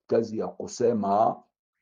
kazi ya kusema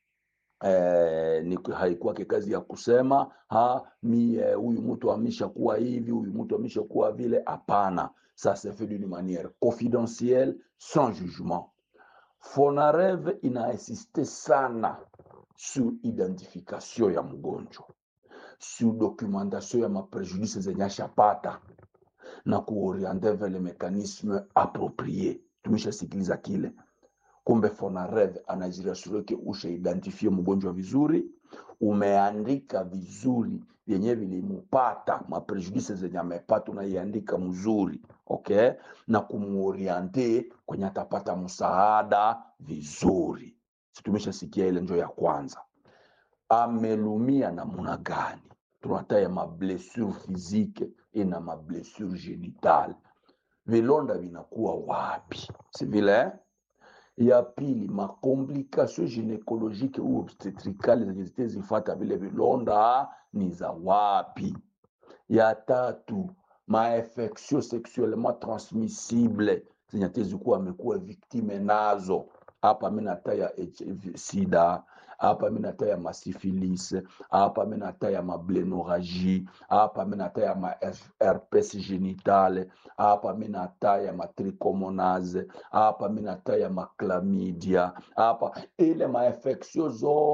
eh, ni haikuwake kazi ya kusema ha mi huyu eh, mtu ameshakuwa hivi, huyu mtu ameshakuwa vile. Hapana, ça se fait d'une manière confidentielle sans jugement. Fonarev inainsiste sana sur identification ya mgonjwa, sur documentation ya maprejudice zenye ashapata na kuoriente vers le mécanisme approprié. Tumeshasikiliza kile kumbe Fonarev anajirasure ke ushaidentifie mgonjwa vizuri, umeandika vizuri vyenye vilimupata maprejudice zenye amepata, unaiandika mzuri okay, na kumuoriente kwenye atapata msaada vizuri. Situmeshasikia ile njo ya kwanza. Amelumia namuna gani? Tunataya mablessure physique ina mablessure genitale, vilonda vinakuwa wapi? si vile eh? ya pili makomplikation gynécologique ou obstetricale zenye zitezifata vile vilonda ni za wapi? Ya tatu mainfection sexuellement transmissible zenye tezikuwa amekuwa viktime nazo. Hapa mi nataya HIV sida, hapa mi nataya masifilis, hapa mi nataya mablenoragie, hapa mi nataya ma herpes genitale, hapa mi nataya matrichomonase, hapa mi nataya maklamidia, hapa ile mainfection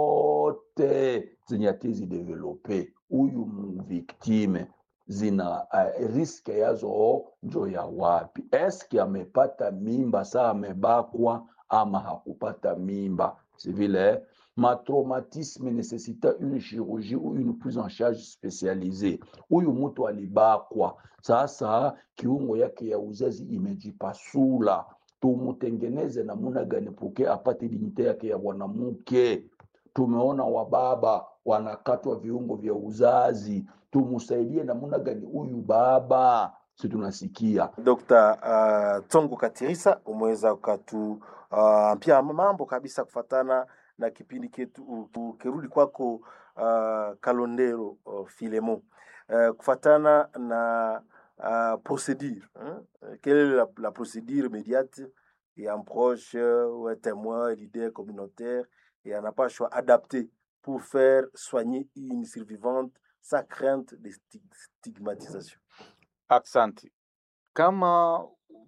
zote zenye atezi develope huyu mviktime zina uh, riske yazo njo ya wapi? Eske amepata mimba saa amebakwa ama hakupata mimba? si vile ma traumatisme necessita une chirurgie ou une prise en charge spécialisée. Huyu mtu alibakwa, sasa kiungo yake ya uzazi imejipasula, tumutengeneze namuna gani puke apate dignite yake ya mwanamke? Tumeona wababa wanakatwa viungo vya uzazi, tumusaidie namuna gani huyu baba? Si tunasikia Dr. uh, Tsongo Katirisa umeweza ukatu uh, pia mambo kabisa kufatana na kipindi ketu ukirudi kwako uh, Kalondero uh, Filemo uh, kufatana na uh, procédure hein? Quelle est la, la procédure immédiate et un proche ou un témoin, un leader communautaire et un approche adapté pour faire soigner une survivante sans crainte de stigmatisation. Aksanti. Kama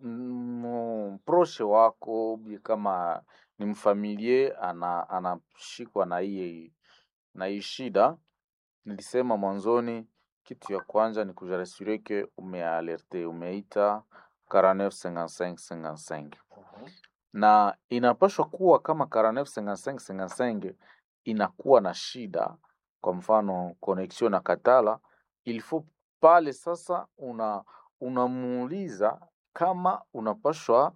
mproshe wako kama ni mfamilie ana anashikwa na hii na hii shida, nilisema mwanzoni, kitu ya kwanza ni kujarasure ke umealerte, umeita 495555 na inapashwa kuwa kama 495555 inakuwa na shida, kwa mfano connexion na katala, il faut pale sasa una unamuuliza kama unapashwa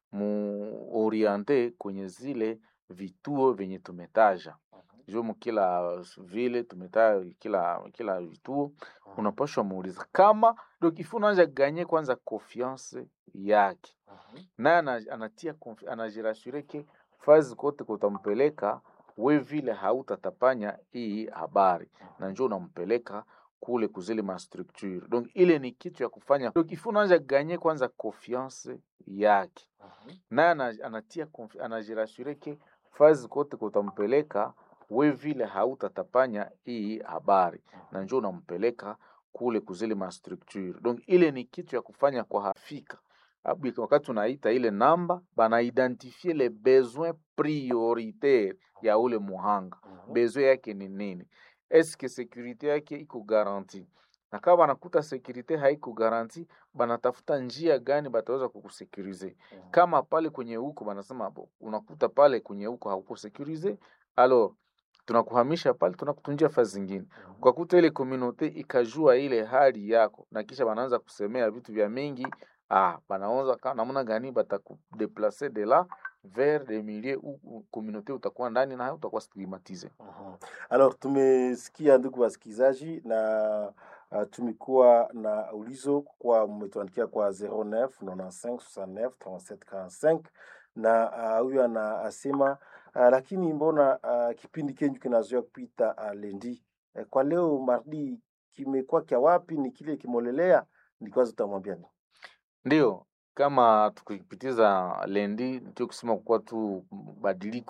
muoriente kwenye zile vituo vyenye tumetaja juu mkila vile tumetaja kila kila vituo unapashwa muuliza kama donc il faut unaanza ganye kwanza confiance yake naye anatia anajirasure ke fazi kote kutampeleka we vile hautatapanya hii habari na njoo unampeleka kule kuzile ma structure donc ile ni kitu ya kufanya donc il faut unaanza ganye kwanza confiance yake naye anatia anajirasure ke fazi kote kutampeleka we vile hautatapanya hii habari na njoo unampeleka kule kuzile ma structure donc ile ni kitu ya kufanya kwa hafika Abu, wakati unaita ile namba banaidentifie le besoin prioritaire ya ule muhanga besoin yake ni nini eske securite yake iko garanti na kama banakuta securite haiko garanti banatafuta njia gani bataweza kukusekurize kama pale kwenye huko banasema bo unakuta pale kwenye huko hauko sekurize alors tunakuhamisha pale tunakutunjia fazi zingine kwa kuta ile communauté ikajua ile hali yako na kisha banaanza kusemea vitu vya mingi ah banaanza namna gani batakudeplacer de la vers des milieux où communauté utakuwa ndani na utakuwa stigmatise. Mhm. Alors tumesikia ndugu wasikilizaji, na uh, tumekuwa na ulizo kwa mmetuandikia kwa 09 95 69 37 45 na uh, huyu anasema uh, lakini mbona uh, kipindi kenyu kinazoea kupita uh, lendi uh, kwa leo mardi kimekuwa kya wapi? Ni kile kimolelea? Ni kwanza utamwambia nini? Ndio, kama tukipitiza lendi ndio kusema kuwa tu badiliko